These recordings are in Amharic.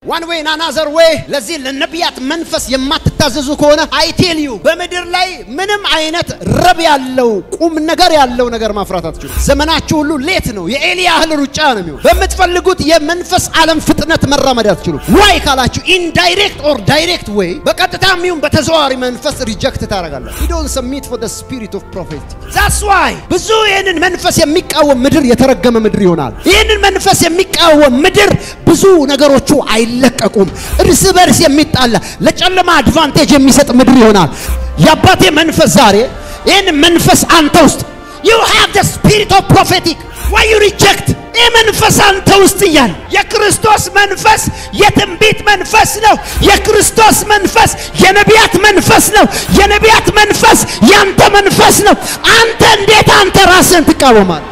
ዋን ዌይ ናናዘር ዌይ ለዚህ ለነቢያት መንፈስ የማትታዘዙ ከሆነ አይቴልዩ በምድር ላይ ምንም አይነት ረብ ያለው ቁም ነገር ያለው ነገር ማፍራት አትችሉ። ዘመናችሁ ሁሉ ሌት ነው። የኤሊ ያህል ሩጫ ነው የሚሆን። በምትፈልጉት የመንፈስ ዓለም ፍጥነት መራመድ አትችሉ። ዋይ ካላችሁ ኢንዳይሬክት ኦር ዳይሬክት ዌይ በቀጥታ የሚሆን በተዘዋዋሪ መንፈስ ሪጀክት ታደርጋለህ። ዩ ዶንት ሰሚት ፎር ዘ ስፒሪት ኦፍ ፕሮፌት ዛትስ ዋይ ብዙ ይህንን መንፈስ የሚቃወም ምድር የተረገመ ምድር ይሆናል። ይህንን መንፈስ የሚቃወም ምድር ብዙ ነገሮቹ አይለቀቁም። እርስ በርስ የሚጣላ ለጨለማ አድቫንቴጅ የሚሰጥ ምድር ይሆናል። የአባቴ መንፈስ ዛሬ ይህን መንፈስ አንተ ውስጥ you have the spirit of prophetic why you reject ይህ መንፈስ አንተ ውስጥ እያለ የክርስቶስ መንፈስ የትንቢት መንፈስ ነው። የክርስቶስ መንፈስ የነቢያት መንፈስ ነው። የነቢያት መንፈስ ያንተ መንፈስ ነው። አንተ እንዴት አንተ ራስህን ትቃወማል?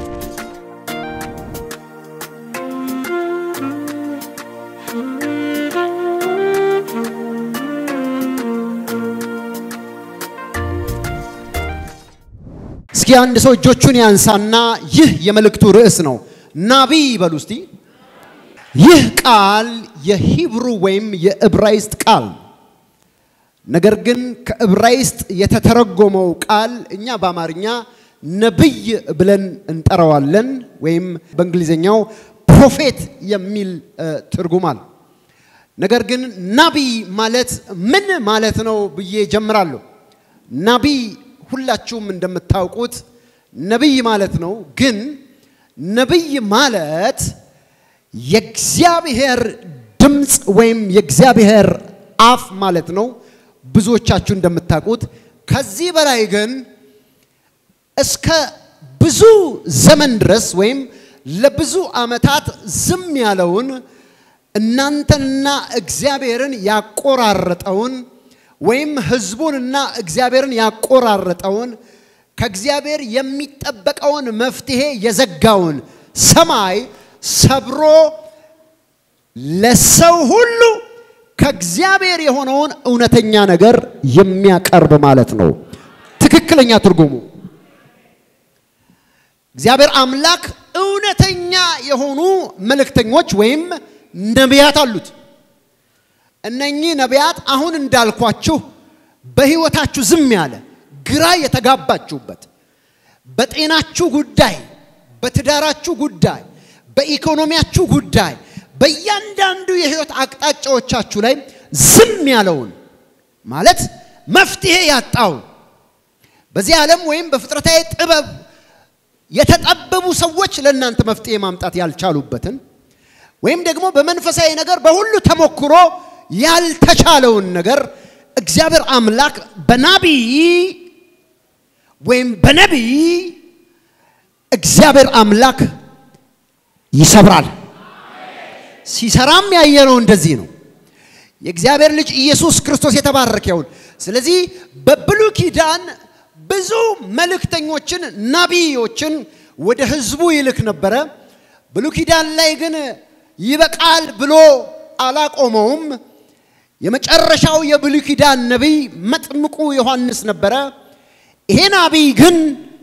እስኪ አንድ ሰው እጆቹን ያንሳና ይህ የመልእክቱ ርዕስ ነው። ናቢ በሉ እስቲ። ይህ ቃል የሂብሩ ወይም የዕብራይስጥ ቃል ነገር ግን ከዕብራይስጥ የተተረጎመው ቃል እኛ በአማርኛ ነብይ ብለን እንጠራዋለን፣ ወይም በእንግሊዝኛው ፕሮፌት የሚል ትርጉማል። ነገር ግን ናቢ ማለት ምን ማለት ነው ብዬ ጀምራለሁ። ናቢ ሁላችሁም እንደምታውቁት ነቢይ ማለት ነው። ግን ነቢይ ማለት የእግዚአብሔር ድምፅ ወይም የእግዚአብሔር አፍ ማለት ነው። ብዙዎቻችሁ እንደምታውቁት ከዚህ በላይ ግን እስከ ብዙ ዘመን ድረስ ወይም ለብዙ ዓመታት ዝም ያለውን እናንተንና እግዚአብሔርን ያቆራረጠውን ወይም ህዝቡንና እግዚአብሔርን ያቆራረጠውን ከእግዚአብሔር የሚጠበቀውን መፍትሄ የዘጋውን ሰማይ ሰብሮ ለሰው ሁሉ ከእግዚአብሔር የሆነውን እውነተኛ ነገር የሚያቀርብ ማለት ነው። ትክክለኛ ትርጉሙ እግዚአብሔር አምላክ እውነተኛ የሆኑ መልእክተኞች ወይም ነቢያት አሉት። እነኚህ ነቢያት አሁን እንዳልኳችሁ በህይወታችሁ ዝም ያለ ግራ የተጋባችሁበት በጤናችሁ ጉዳይ፣ በትዳራችሁ ጉዳይ፣ በኢኮኖሚያችሁ ጉዳይ፣ በእያንዳንዱ የህይወት አቅጣጫዎቻችሁ ላይ ዝም ያለውን ማለት መፍትሄ ያጣውን በዚህ ዓለም ወይም በፍጥረታዊ ጥበብ የተጠበቡ ሰዎች ለእናንተ መፍትሄ ማምጣት ያልቻሉበትን ወይም ደግሞ በመንፈሳዊ ነገር በሁሉ ተሞክሮ ያልተቻለውን ነገር እግዚአብሔር አምላክ በናቢይ ወይም በነቢይ እግዚአብሔር አምላክ ይሰብራል። ሲሰራም ያየነው እንደዚህ ነው። የእግዚአብሔር ልጅ ኢየሱስ ክርስቶስ የተባረከ ይሁን። ስለዚህ በብሉይ ኪዳን ብዙ መልእክተኞችን ናቢዮችን ወደ ህዝቡ ይልክ ነበረ። ብሉይ ኪዳን ላይ ግን ይበቃል ብሎ አላቆመውም። የመጨረሻው የብሉይ ኪዳን ነቢይ መጥምቁ ዮሐንስ ነበረ። ይሄ ናቢይ ግን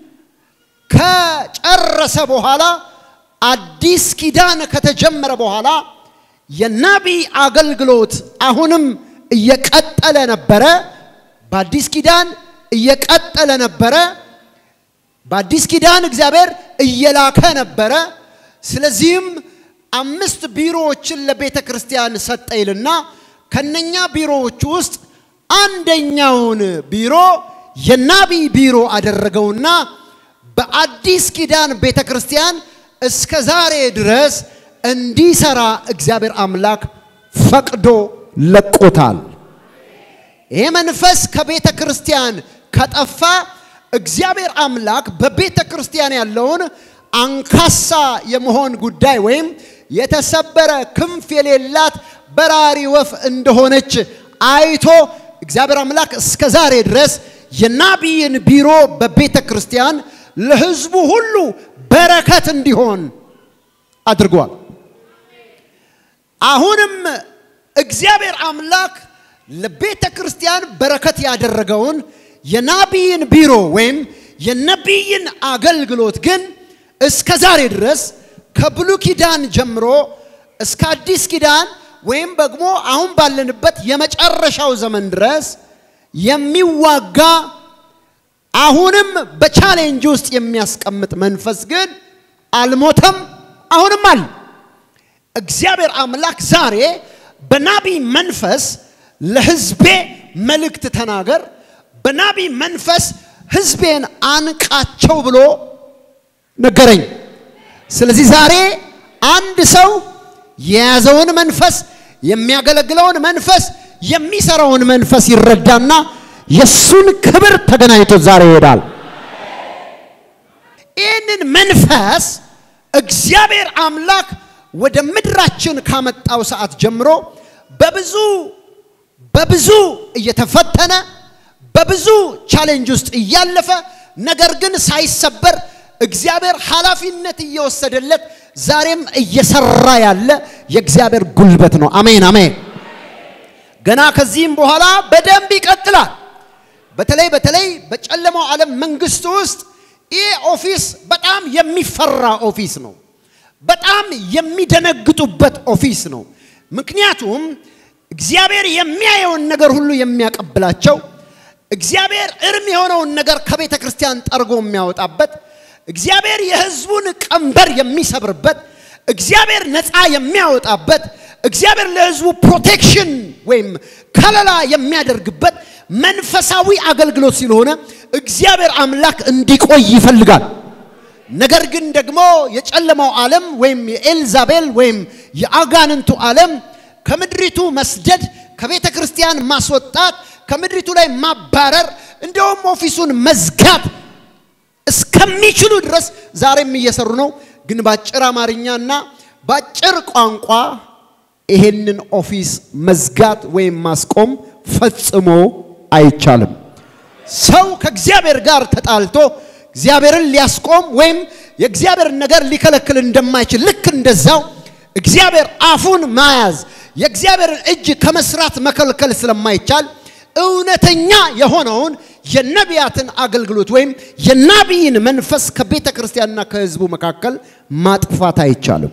ከጨረሰ በኋላ አዲስ ኪዳን ከተጀመረ በኋላ የናቢይ አገልግሎት አሁንም እየቀጠለ ነበረ። በአዲስ ኪዳን እየቀጠለ ነበረ። በአዲስ ኪዳን እግዚአብሔር እየላከ ነበረ። ስለዚህም አምስት ቢሮዎችን ለቤተ ክርስቲያን ሰጠ ይልና ከነኛ ቢሮዎች ውስጥ አንደኛውን ቢሮ የናቢይ ቢሮ አደረገውና በአዲስ ኪዳን ቤተ ክርስቲያን እስከ ዛሬ ድረስ እንዲሰራ እግዚአብሔር አምላክ ፈቅዶ ለቆታል። ይሄ መንፈስ ከቤተ ክርስቲያን ከጠፋ እግዚአብሔር አምላክ በቤተ ክርስቲያን ያለውን አንካሳ የመሆን ጉዳይ ወይም የተሰበረ ክንፍ የሌላት በራሪ ወፍ እንደሆነች አይቶ እግዚአብሔር አምላክ እስከ ዛሬ ድረስ የናቢይን ቢሮ በቤተ ክርስቲያን ለሕዝቡ ሁሉ በረከት እንዲሆን አድርጓል። አሁንም እግዚአብሔር አምላክ ለቤተ ክርስቲያን በረከት ያደረገውን የናቢይን ቢሮ ወይም የነቢይን አገልግሎት ግን እስከ ዛሬ ድረስ ከብሉይ ኪዳን ጀምሮ እስከ አዲስ ኪዳን ወይም ደግሞ አሁን ባለንበት የመጨረሻው ዘመን ድረስ የሚዋጋ አሁንም በቻሌንጅ ውስጥ የሚያስቀምጥ መንፈስ ግን አልሞተም፣ አሁንም አለ። እግዚአብሔር አምላክ ዛሬ በናቢ መንፈስ ለሕዝቤ መልእክት ተናገር፣ በናቢ መንፈስ ሕዝቤን አንቃቸው ብሎ ነገረኝ። ስለዚህ ዛሬ አንድ ሰው የያዘውን መንፈስ የሚያገለግለውን መንፈስ የሚሰራውን መንፈስ ይረዳና የሱን ክብር ተገናኝቶ ዛሬ ይሄዳል። ይህንን መንፈስ እግዚአብሔር አምላክ ወደ ምድራችን ካመጣው ሰዓት ጀምሮ በብዙ በብዙ እየተፈተነ በብዙ ቻሌንጅ ውስጥ እያለፈ ነገር ግን ሳይሰበር እግዚአብሔር ኃላፊነት እየወሰደለት ዛሬም እየሰራ ያለ የእግዚአብሔር ጉልበት ነው። አሜን አሜን። ገና ከዚህም በኋላ በደንብ ይቀጥላል። በተለይ በተለይ በጨለማው ዓለም መንግስት ውስጥ ይህ ኦፊስ በጣም የሚፈራ ኦፊስ ነው። በጣም የሚደነግጡበት ኦፊስ ነው። ምክንያቱም እግዚአብሔር የሚያየውን ነገር ሁሉ የሚያቀብላቸው፣ እግዚአብሔር እርም የሆነውን ነገር ከቤተ ክርስቲያን ጠርጎ የሚያወጣበት፣ እግዚአብሔር የሕዝቡን ቀንበር የሚሰብርበት፣ እግዚአብሔር ነፃ የሚያወጣበት፣ እግዚአብሔር ለሕዝቡ ፕሮቴክሽን ወይም ከለላ የሚያደርግበት መንፈሳዊ አገልግሎት ስለሆነ እግዚአብሔር አምላክ እንዲቆይ ይፈልጋል። ነገር ግን ደግሞ የጨለማው ዓለም ወይም የኤልዛቤል ወይም የአጋንንቱ ዓለም ከምድሪቱ መስደድ፣ ከቤተ ክርስቲያን ማስወጣት፣ ከምድሪቱ ላይ ማባረር፣ እንደውም ኦፊሱን መዝጋት እስከሚችሉ ድረስ ዛሬም እየሰሩ ነው። ግን በአጭር አማርኛና በአጭር ቋንቋ ይሄንን ኦፊስ መዝጋት ወይም ማስቆም ፈጽሞ አይቻልም። ሰው ከእግዚአብሔር ጋር ተጣልቶ እግዚአብሔርን ሊያስቆም ወይም የእግዚአብሔርን ነገር ሊከለክል እንደማይችል ልክ እንደዛው እግዚአብሔር አፉን መያዝ የእግዚአብሔርን እጅ ከመስራት መከልከል ስለማይቻል እውነተኛ የሆነውን የነቢያትን አገልግሎት ወይም የናቢይን መንፈስ ከቤተ ክርስቲያንና ከሕዝቡ መካከል ማጥፋት አይቻልም።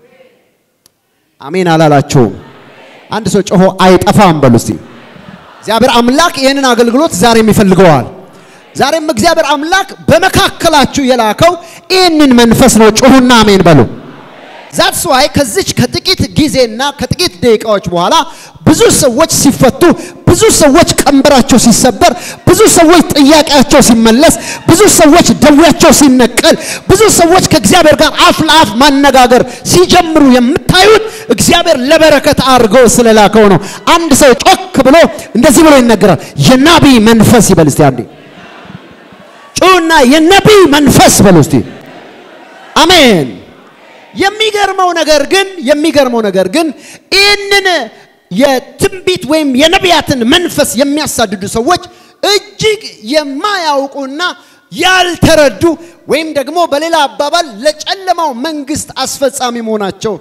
አሜን አላላችሁም? አንድ ሰው ጮሆ አይጠፋም በሉ እስቲ። እግዚአብሔር አምላክ ይህንን አገልግሎት ዛሬም ይፈልገዋል። ዛሬም እግዚአብሔር አምላክ በመካከላችሁ የላከው ይህንን መንፈስ ነው። ጮሁና አሜን በሉ። ዛትስ ዋይ ከዚች ከጥቂት ጊዜና ከጥቂት ደቂቃዎች በኋላ ብዙ ሰዎች ሲፈቱ፣ ብዙ ሰዎች ቀንበራቸው ሲሰበር፣ ብዙ ሰዎች ጥያቄያቸው ሲመለስ፣ ብዙ ሰዎች ደዌያቸው ሲነቀል፣ ብዙ ሰዎች ከእግዚአብሔር ጋር አፍ ለአፍ ማነጋገር ሲጀምሩ የምታዩት እግዚአብሔር ለበረከት አድርጎ ስለላከው ነው። አንድ ሰው ጮክ ብሎ እንደዚህ ብሎ ይነገራል። የናቢይ መንፈስ ይበል እስቲ አንዴ ጩና የነቢይ መንፈስ በሉ እስቲ አሜን። የሚገርመው ነገር ግን የሚገርመው ነገር ግን ይህንን የትንቢት ወይም የነቢያትን መንፈስ የሚያሳድዱ ሰዎች እጅግ የማያውቁና ያልተረዱ ወይም ደግሞ በሌላ አባባል ለጨለማው መንግስት አስፈጻሚ መሆናቸው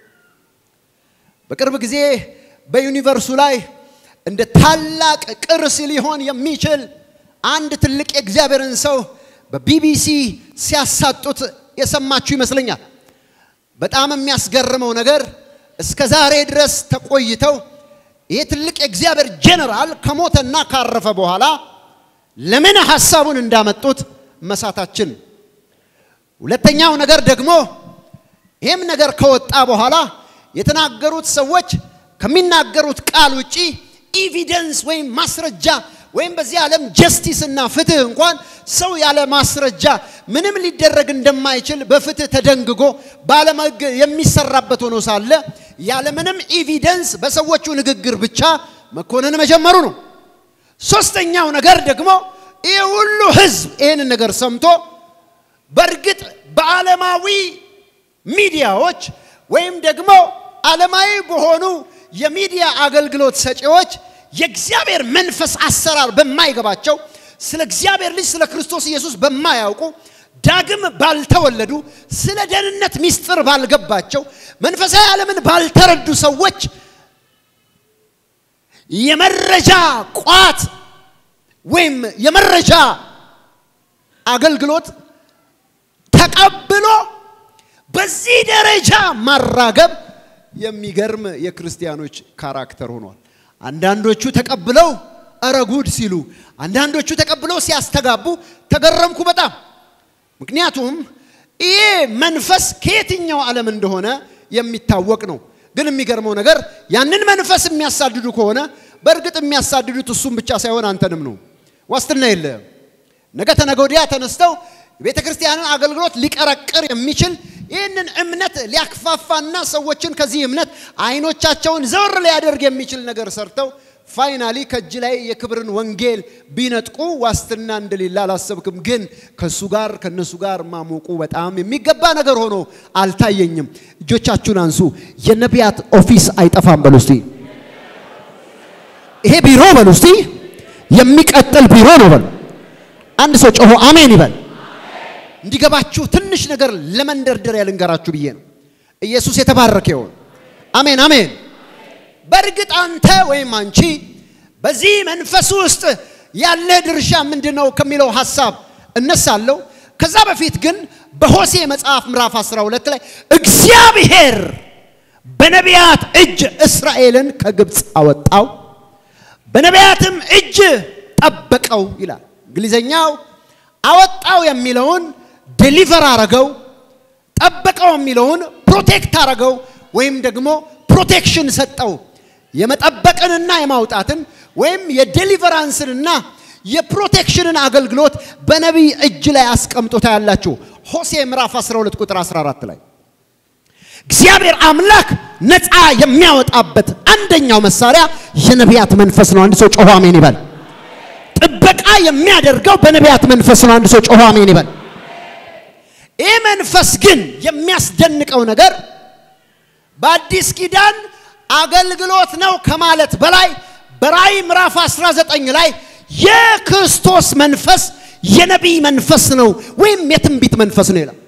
በቅርብ ጊዜ በዩኒቨርሱ ላይ እንደ ታላቅ ቅርስ ሊሆን የሚችል አንድ ትልቅ የእግዚአብሔርን ሰው በቢቢሲ ሲያሳጡት የሰማችሁ ይመስለኛል። በጣም የሚያስገርመው ነገር እስከ ዛሬ ድረስ ተቆይተው ይህ ትልቅ የእግዚአብሔር ጄኔራል ከሞተና ካረፈ በኋላ ለምን ሐሳቡን እንዳመጡት መሳታችን። ሁለተኛው ነገር ደግሞ ይህም ነገር ከወጣ በኋላ የተናገሩት ሰዎች ከሚናገሩት ቃል ውጪ ኢቪደንስ ወይም ማስረጃ ወይም በዚህ ዓለም ጀስቲስ እና ፍትህ እንኳን ሰው ያለ ማስረጃ ምንም ሊደረግ እንደማይችል በፍትህ ተደንግጎ በዓለም ሕግ የሚሰራበት ሆኖ ሳለ ያለምንም ኢቪደንስ በሰዎቹ ንግግር ብቻ መኮንን መጀመሩ ነው። ሶስተኛው ነገር ደግሞ ይህ ሁሉ ህዝብ ይህንን ነገር ሰምቶ በእርግጥ በዓለማዊ ሚዲያዎች ወይም ደግሞ ዓለማዊ በሆኑ የሚዲያ አገልግሎት ሰጪዎች የእግዚአብሔር መንፈስ አሰራር በማይገባቸው ስለ እግዚአብሔር ልጅ ስለ ክርስቶስ ኢየሱስ በማያውቁ ዳግም ባልተወለዱ ስለ ደህንነት ምስጢር ባልገባቸው መንፈሳዊ ዓለምን ባልተረዱ ሰዎች የመረጃ ቋት ወይም የመረጃ አገልግሎት ተቀብሎ በዚህ ደረጃ ማራገብ የሚገርም የክርስቲያኖች ካራክተር ሆኗል። አንዳንዶቹ ተቀብለው እረ ጉድ ሲሉ፣ አንዳንዶቹ ተቀብለው ሲያስተጋቡ ተገረምኩ በጣም ምክንያቱም ይሄ መንፈስ ከየትኛው ዓለም እንደሆነ የሚታወቅ ነው። ግን የሚገርመው ነገር ያንን መንፈስ የሚያሳድዱ ከሆነ በእርግጥ የሚያሳድዱት እሱም ብቻ ሳይሆን አንተንም ነው። ዋስትና የለም። ነገ ተነገ ወዲያ ተነስተው ቤተ ክርስቲያንን አገልግሎት ሊቀረቅር የሚችል ይህንን እምነት ሊያክፋፋና ሰዎችን ከዚህ እምነት አይኖቻቸውን ዘወር ሊያደርግ የሚችል ነገር ሰርተው ፋይናሊ ከእጅ ላይ የክብርን ወንጌል ቢነጥቁ ዋስትና እንደሌለ አላሰብክም። ግን ከእሱ ጋር ከእነሱ ጋር ማሞቁ በጣም የሚገባ ነገር ሆኖ አልታየኝም። እጆቻችሁን አንሱ። የነቢያት ኦፊስ አይጠፋም በሉ እስቲ። ይሄ ቢሮ በሉ እስቲ የሚቀጥል ቢሮ ነው በሉ። አንድ ሰው ጮሆ አሜን ይበል። እንዲገባችሁ ትንሽ ነገር ለመንደርደሪያ ልንገራችሁ ብዬ ነው። ኢየሱስ የተባረከ ይሁን። አሜን አሜን። በእርግጥ አንተ ወይም አንቺ በዚህ መንፈስ ውስጥ ያለ ድርሻ ምንድን ነው ከሚለው ሐሳብ እነሳለሁ። ከዛ በፊት ግን በሆሴ መጽሐፍ ምዕራፍ 12 ላይ እግዚአብሔር በነቢያት እጅ እስራኤልን ከግብፅ አወጣው፣ በነቢያትም እጅ ጠበቀው ይላል። እንግሊዘኛው አወጣው የሚለውን ዴሊቨር አረገው፣ ጠበቀው የሚለውን ፕሮቴክት አረገው ወይም ደግሞ ፕሮቴክሽን ሰጠው። የመጠበቅንና የማውጣትን ወይም የዴሊቨራንስንና የፕሮቴክሽንን አገልግሎት በነቢይ እጅ ላይ አስቀምጦታ ያላችሁ ሆሴ ምዕራፍ 12 ቁጥር 14 ላይ እግዚአብሔር አምላክ ነፃ የሚያወጣበት አንደኛው መሳሪያ የነቢያት መንፈስ ነው። አንድ ሰው ጮሆ አሜን ይበል። ጥበቃ የሚያደርገው በነቢያት መንፈስ ነው። አንድ ሰው ጮሆ አሜን ይበል። ይህ መንፈስ ግን የሚያስደንቀው ነገር በአዲስ ኪዳን አገልግሎት ነው ከማለት በላይ በራእይ ምዕራፍ 19 ላይ የክርስቶስ መንፈስ የነቢይ መንፈስ ነው ወይም የትንቢት መንፈስ ነው ይላል።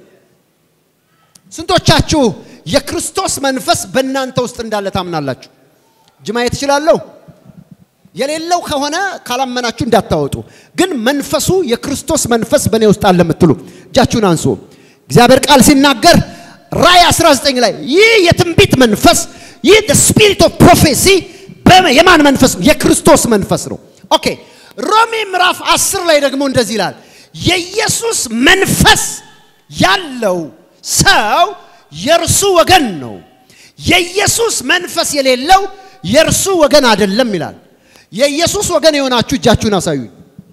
ስንቶቻችሁ የክርስቶስ መንፈስ በእናንተ ውስጥ እንዳለ ታምናላችሁ? እጅ ማየት እችላለሁ። የሌለው ከሆነ ካላመናችሁ እንዳታወጡ። ግን መንፈሱ የክርስቶስ መንፈስ በእኔ ውስጥ አለ የምትሉ እጃችሁን አንሱ። እግዚአብሔር ቃል ሲናገር ራእይ 19 ላይ ይህ የትንቢት መንፈስ ይህ ስፒሪት ኦፍ ፕሮፌሲ የማን መንፈስ ነው? የክርስቶስ መንፈስ ነው። ኦኬ ሮሜ ምዕራፍ 10 ላይ ደግሞ እንደዚህ ይላል፣ የኢየሱስ መንፈስ ያለው ሰው የእርሱ ወገን ነው፣ የኢየሱስ መንፈስ የሌለው የእርሱ ወገን አይደለም ይላል። የኢየሱስ ወገን የሆናችሁ እጃችሁን አሳዩኝ።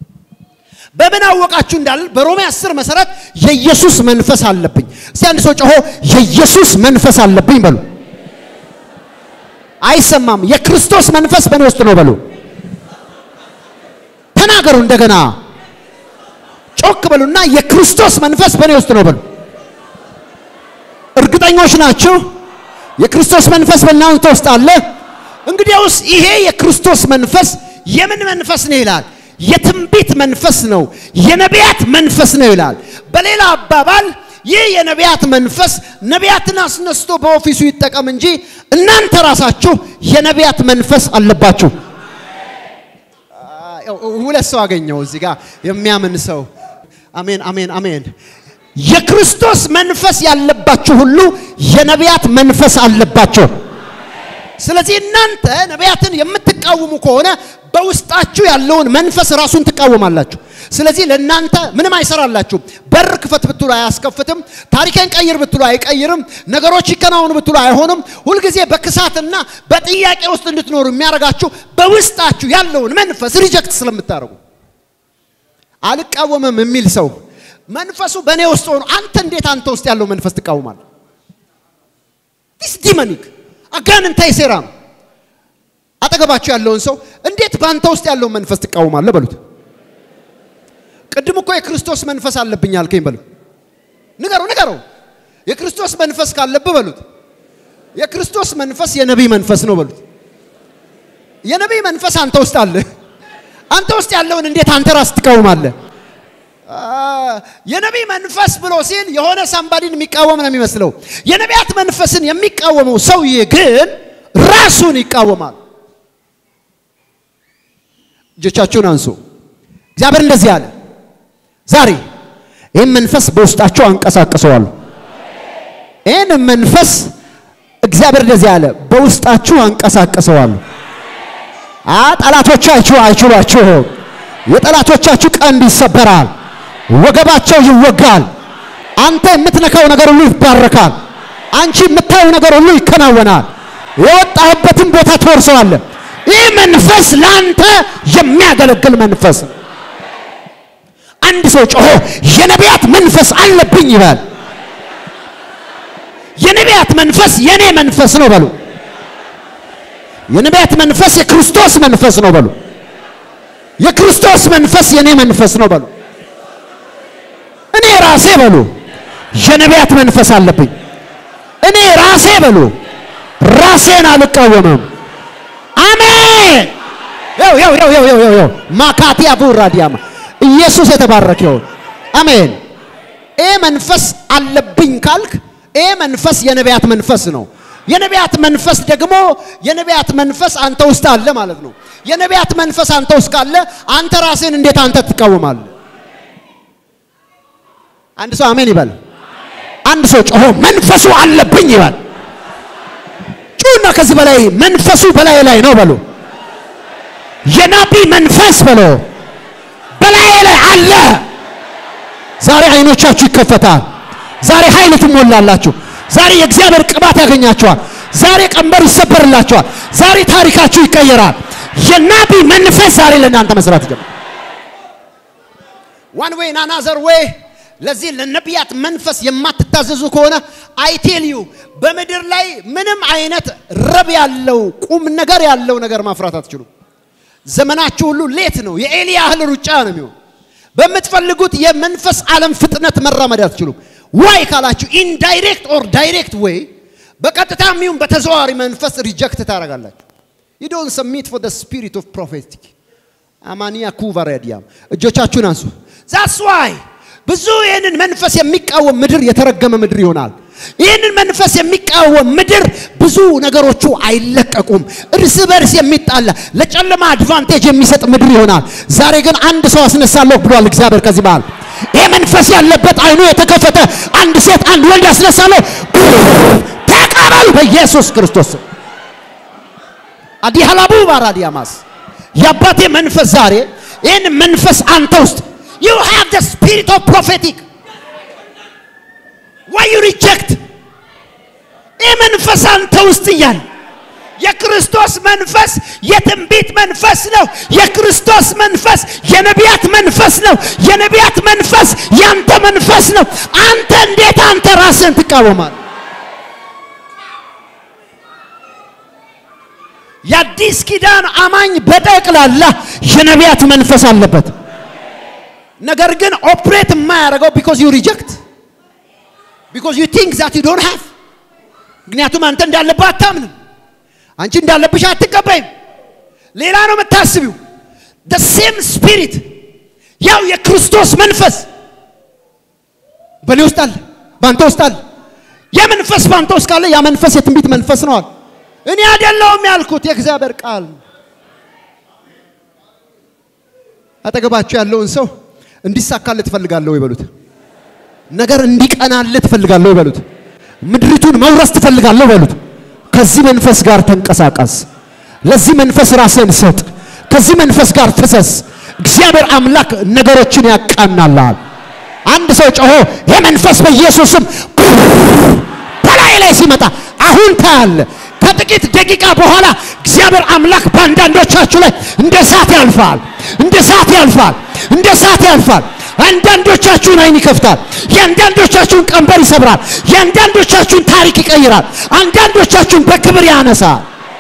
በምን አወቃችሁ እንዳል በሮሜ 10 መሰረት የኢየሱስ መንፈስ አለብኝ። እስቲ አንድ ሰው ጮሆ የኢየሱስ መንፈስ አለብኝ በሉ። አይሰማም። የክርስቶስ መንፈስ በእኔ ውስጥ ነው በሉ። ተናገሩ እንደገና ጮክ በሉና የክርስቶስ መንፈስ በእኔ ውስጥ ነው በሉ። እርግጠኞች ናችሁ? የክርስቶስ መንፈስ በእናንተ ውስጥ አለ። እንግዲያውስ ይሄ የክርስቶስ መንፈስ የምን መንፈስ ነው ይላል? የትንቢት መንፈስ ነው፣ የነቢያት መንፈስ ነው ይላል። በሌላ አባባል ይህ የነቢያት መንፈስ ነቢያትን አስነስቶ በኦፊሱ ይጠቀም እንጂ እናንተ ራሳችሁ የነቢያት መንፈስ አለባችሁ። ሁለት ሰው አገኘው እዚህ ጋር የሚያምን ሰው። አሜን አሜን አሜን። የክርስቶስ መንፈስ ያለባችሁ ሁሉ የነቢያት መንፈስ አለባቸው። ስለዚህ እናንተ ነቢያትን የምትቃወሙ ከሆነ በውስጣችሁ ያለውን መንፈስ ራሱን ትቃወማላችሁ። ስለዚህ ለእናንተ ምንም አይሰራላችሁም። በር ክፈት ብትሉ አያስከፍትም። ታሪክን ቀይር ብትሉ አይቀይርም። ነገሮች ይከናወኑ ብትሉ አይሆንም። ሁልጊዜ በክሳትና በጥያቄ ውስጥ እንድትኖሩ የሚያደርጋችሁ በውስጣችሁ ያለውን መንፈስ ሪጀክት ስለምታደርጉ። አልቃወምም የሚል ሰው መንፈሱ በእኔ ውስጥ ሆኖ አንተ እንዴት አንተ ውስጥ ያለው መንፈስ ትቃወማለህ? ዲስ ዲመኒክ አጋንንታዊ ሴራ ነው። አጠገባችሁ ያለውን ሰው እንዴት በአንተ ውስጥ ያለውን መንፈስ ትቃወማለህ በሉት። ቅድም እኮ የክርስቶስ መንፈስ አለብኝ አልከኝ በሉት። ንገረው ንገረው። የክርስቶስ መንፈስ ካለብህ በሉት። የክርስቶስ መንፈስ የነቢይ መንፈስ ነው በሉት። የነቢይ መንፈስ አንተ ውስጥ አለ። አንተ ውስጥ ያለውን እንዴት አንተ ራስ ትቃወማለህ? የነቢይ መንፈስ ብሎ ሲል የሆነ ሳምባዲን የሚቃወም ነው የሚመስለው። የነቢያት መንፈስን የሚቃወመው ሰውዬ ግን ራሱን ይቃወማል። እጆቻችሁን አንሱ። እግዚአብሔር እንደዚህ አለ፣ ዛሬ ይህን መንፈስ በውስጣቸው አንቀሳቅሰዋለሁ። ይህን መንፈስ እግዚአብሔር እንደዚህ አለ፣ በውስጣችሁ አንቀሳቅሰዋለሁ። አ ጠላቶቻችሁ አይችሏችሁም። የጠላቶቻችሁ ቀንድ ይሰበራል፣ ወገባቸው ይወጋል። አንተ የምትነካው ነገር ሁሉ ይባረካል። አንቺ የምታየው ነገር ሁሉ ይከናወናል። የወጣህበትን ቦታ ትወርሰዋለህ። ይህ መንፈስ ለአንተ የሚያገለግል መንፈስ ነው። አንድ ሰው ጮሆ የነቢያት መንፈስ አለብኝ ይበል። የነቢያት መንፈስ የኔ መንፈስ ነው በሉ። የነቢያት መንፈስ የክርስቶስ መንፈስ ነው በሉ። የክርስቶስ መንፈስ የኔ መንፈስ ነው በሉ። እኔ ራሴ በሉ የነቢያት መንፈስ አለብኝ። እኔ ራሴ በሉ ራሴን አልቃወምም። አሜን። ያው ያው ያው ያው ያው ያው ማካቲያ ቡራዲያማ ኢየሱስ የተባረከ ይሁን። አሜን። ይሄ መንፈስ አለብኝ ካልክ ይሄ መንፈስ የነቢያት መንፈስ ነው። የነቢያት መንፈስ ደግሞ የነቢያት መንፈስ አንተ ውስጥ አለ ማለት ነው። የነቢያት መንፈስ አንተ ውስጥ ካለ አንተ ራስህን እንዴት አንተ ትቃወማለህ? አንድ ሰው አሜን ይበል። አንድ ሰው ጮሆ መንፈሱ አለብኝ ይበል። ጩና ከዚህ በላይ መንፈሱ በላይ ላይ ነው በሉ። የናቢ መንፈስ በሎ በላይ ላይ አለ። ዛሬ አይኖቻችሁ ይከፈታል። ዛሬ ኃይል ትሞላላችሁ። ዛሬ የእግዚአብሔር ቅባት ያገኛችኋል። ዛሬ ቀንበር ይሰበርላችኋል። ዛሬ ታሪካችሁ ይቀየራል። የናቢ መንፈስ ዛሬ ለእናንተ መስራት ይጀምራል። ዋን ዌይ ናናዘር ዌይ ለዚህ ለነቢያት መንፈስ የማትታዘዙ ከሆነ አይቴል ዩ በምድር ላይ ምንም አይነት ረብ ያለው ቁም ነገር ያለው ነገር ማፍራት አትችሉም። ዘመናችሁ ሁሉ ሌት ነው። የኤሊ ያህል ሩጫ ነው የሚሆን። በምትፈልጉት የመንፈስ ዓለም ፍጥነት መራመድ አትችሉም። ዋይ ካላችሁ ኢንዳይሬክት ኦር ዳይሬክት ዌይ በቀጥታ የሚሆን በተዘዋዋሪ መንፈስ ሪጀክት ታደርጋላችሁ። ዩ ዶንት ሰሚት ፎር ዘ ስፒሪት ኦፍ ፕሮፌቲክ አማኒያ ኩቫራዲያም እጆቻችሁን አንሱ። ዛትስ ዋይ ብዙ ይህንን መንፈስ የሚቃወም ምድር የተረገመ ምድር ይሆናል። ይህንን መንፈስ የሚቃወም ምድር ብዙ ነገሮቹ አይለቀቁም። እርስ በርስ የሚጣላ ለጨለማ አድቫንቴጅ የሚሰጥ ምድር ይሆናል። ዛሬ ግን አንድ ሰው አስነሳለሁ ብሏል እግዚአብሔር። ከዚህ በኋላ ይህ መንፈስ ያለበት አይኑ የተከፈተ አንድ ሴት አንድ ወንድ አስነሳለሁ። ተቀበሉ በኢየሱስ ክርስቶስ አዲሃላቡ ባራዲያማስ የአባቴ መንፈስ ዛሬ ይህን መንፈስ አንተ ውስጥ you have the spirit of prophetic why you reject ይህ መንፈስ አንተ ውስጥ እያለ የክርስቶስ መንፈስ የትንቢት መንፈስ ነው። የክርስቶስ መንፈስ የነቢያት መንፈስ ነው። የነቢያት መንፈስ ያንተ መንፈስ ነው። አንተ እንዴት አንተ ራስን ትቃወማል? የአዲስ ኪዳን አማኝ በጠቅላላ የነቢያት መንፈስ አለበት። ነገር ግን ኦፕሬት የማያደርገው ቢኮዝ ዩ ሪጀክት ቢኮዝ ዩ ቲንክ ዛት ዩ ዶንት ሃቭ ምክንያቱም አንተ እንዳለብህ አታምንም። አንቺ እንዳለብሽ አትቀበይም። ሌላ ነው የምታስቢው። the same spirit ያው የክርስቶስ መንፈስ በእኔ ውስጥ አለ፣ በአንተ ውስጥ አለ። ያ መንፈስ በአንተ ውስጥ ካለ ያ መንፈስ የትንቢት መንፈስ ነው አለ። እኔ አይደለሁም ያልኩት የእግዚአብሔር ቃል። አጠገባችሁ ያለውን ሰው እንዲሳካልህ ትፈልጋለህ ወይ በሉት። ነገር እንዲቀናልህ ትፈልጋለህ ወይ በሉት። ምድሪቱን መውረስ ትፈልጋለህ በሉት። ከዚህ መንፈስ ጋር ተንቀሳቀስ። ለዚህ መንፈስ ራስን ሰጥ። ከዚህ መንፈስ ጋር ፍሰስ። እግዚአብሔር አምላክ ነገሮችን ያቃናልሃል። አንድ ሰው ጮሆ የመንፈስ በኢየሱስም በላይ ላይ ሲመጣ አሁን ታያለ። ከጥቂት ደቂቃ በኋላ እግዚአብሔር አምላክ በአንዳንዶቻችሁ ላይ እንደ እሳት ያልፋል፣ እንደ እሳት ያልፋል፣ እንደ እሳት ያልፋል። አንዳንዶቻችሁን አይን ይከፍታል። የአንዳንዶቻችሁን ቀንበር ይሰብራል። የአንዳንዶቻችሁን ታሪክ ይቀይራል። አንዳንዶቻችሁን በክብር ያነሳል።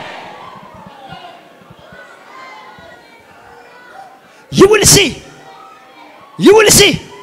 ይውልሲ ይውልሲ